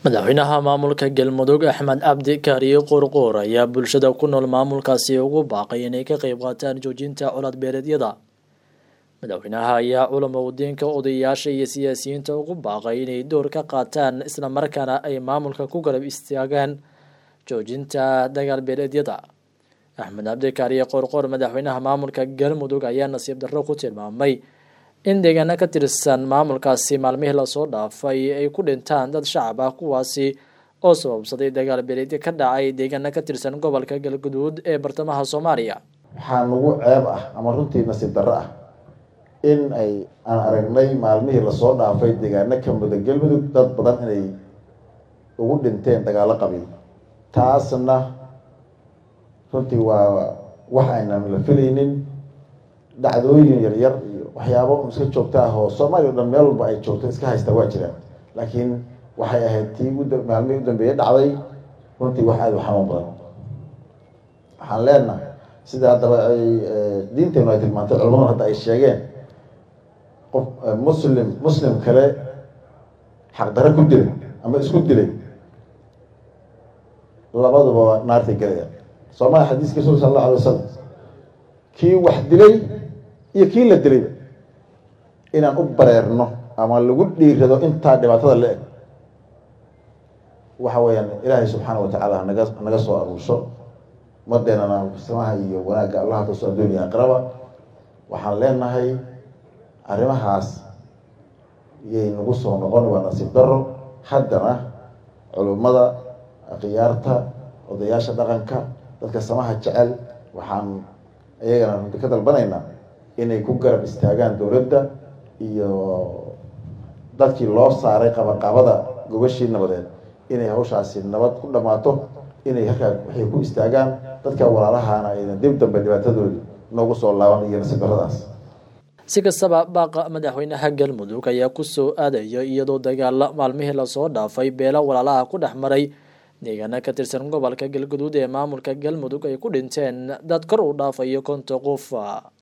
madaxweynaha maamulka galmudug axmed cabdi kaariye qoorqoor ayaa bulshada ku nool maamulkaasi ugu baaqay inay ka qeyb qaataan joojinta colaad beeleedyada madaxweynaha ayaa culamo udiinka odayaasha iyo siyaasiyiinta ugu baaqay inay door ka qaataan islamarkaana ay maamulka ku garab istaagaan joojinta dagaal beeleedyada axmed cabdi kaariye qoorqoor madaxweynaha maamulka galmudug ayaa nasiib darro ku tilmaamay in deegaano ka tirsan maamulkaasi maalmihii lasoo dhaafay ay ku dhintaan dad shacab ah kuwaasi oo sababsaday dagaal beeleedyo ka dhacay deegaano ka tirsan gobolka galguduud ee bartamaha soomaaliya waxaa nagu ceeb ah ama runtii nasiib darro ah in ay aan aragnay maalmihii lasoo dhaafay deegaano ka muda galmudug dad badan inay ugu dhinteen dagaalo qabiil taasna runtii waa wax aynan la filaynin dhacdooyin yaryar iyo waxyaabo iska joogta ah oo soomaaliya o dhan meel walba ay joogto iska haystaa waa jiraan laakiin waxay ahayd tii maalmihii u dambeeye dhacday runtii wax aada u xanuun badan waxaan leenahay sida haddaba ay diinteenu ay tilmaantay culamadu hadda ay sheegeen qof muslim muslim kale xaqdarre ku dilay ama isku dilay labaduba naartay gelaya soomaalia xadiiska rasul sala allahu alay wasalam kii wax dilay iyo kii la dilayba inaan u bareerno ama lagu dhiirado intaa dhibaatada la eg waxa weeyaan ilaahay subxaana watacaala hanaga hanaga soo aruursho madeenana samaha iyo wanaagga allaha kaso adduuniya aqraba waxaan leenahay arrimahaas yay nagu soo noqon waa nasiib daro haddana culummada khiyaarta odayaasha dhaqanka dadka samaha jecel waxaan iyagana runti ka dalbanaynaa inay ku garab istaagaan dowladda iyo dadkii loo saaray qabaqabada gobashii nabadeed inay hawshaasi nabad ku dhammaato inay halkaa waxay ku istaagaan dadka walaalahaana ayna dib dambe dhibaatadoodi noogu soo laaban iyo nasiib daradaas si kastaba baaqa madaxweynaha galmudug ayaa kusoo aadaya iyadoo dagaala maalmihii lasoo dhaafay beelo walaalaha ku dhex maray deegaano ka tirsan gobolka galguduud ee maamulka galmudug ay ku dhinteen dad kor u dhaafayo konta qof